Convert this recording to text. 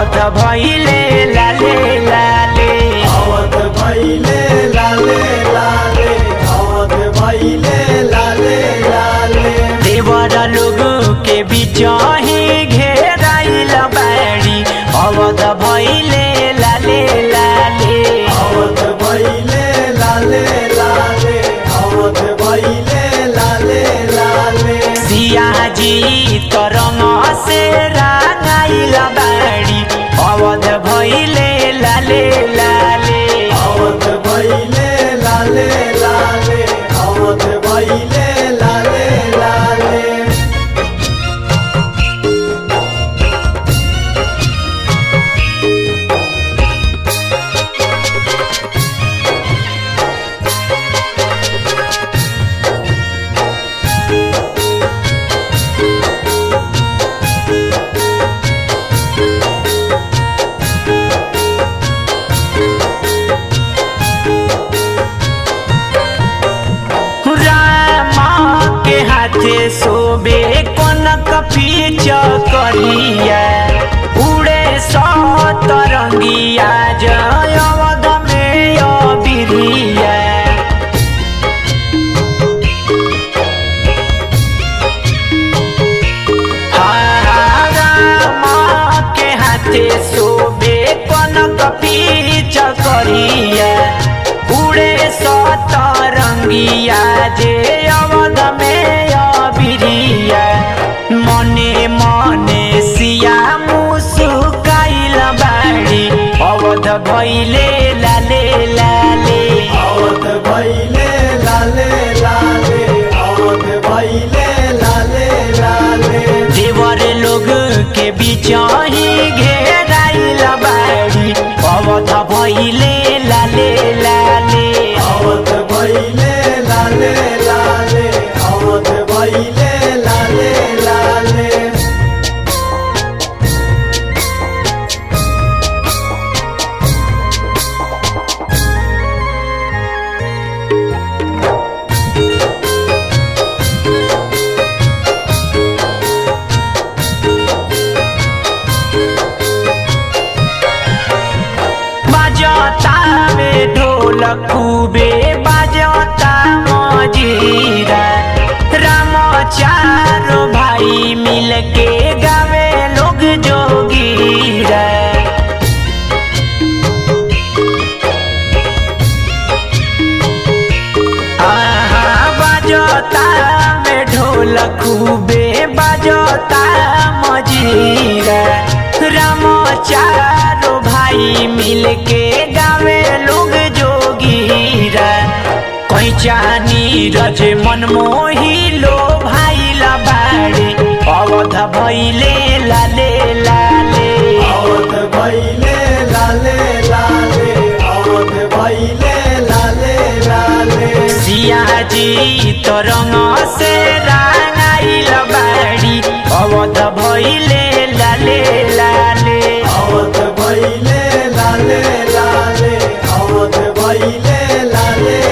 अवध भैले लाले लाले अवध भैले लाले लाले अवध भैले लाले लाले देवर लोग के बीच ही घेराइल बाड़ी अवध भैले लाले लाले अवध भैले लाले लाले अवध भैले लाले लाले सियाजी तरंग से रागाइल बाड़ी अवध भैले लाले लाले अवध भैले लाले लाले अवध भैले लाले लाले रामा के हाथे सोबे कनक पीच करिया उड़े सतरंगिया जय अवध में अबिरिया रामा के हाथे सोबे कनक पीच करिया उड़े सतरंगिया जे अवध में अबिरिया मने मने सिया मुसुकाइल बाड़ी अवध भैले लाले लाले अवध भैले लाले लाले अवध भैले लाले लाले देवर लोग के बीच ही घेराइल बाड़ी अवध भैले लाले लाले अवध भैले लाले लाले अवध भैले लाले लाले बाजता में ढोल खूबे बाजता मजीरा राम चारो भाई मिलके गावे लोग जोगीरा आहा बाजता में ढोल खूबे बाजता मजीरा राम चारो भाई मिलके गावे लोग जोगीरा कैचा नीरज मनमोही लो भाई बाड़े अवध भैले लाले लाले अवध भैले लाले लाले अवध भैले लाले लाले सियाजी तरंग से रागाइल बाड़ी अवध भैले लाले लाले अवध भैले लाले लाले अवध भैले लाले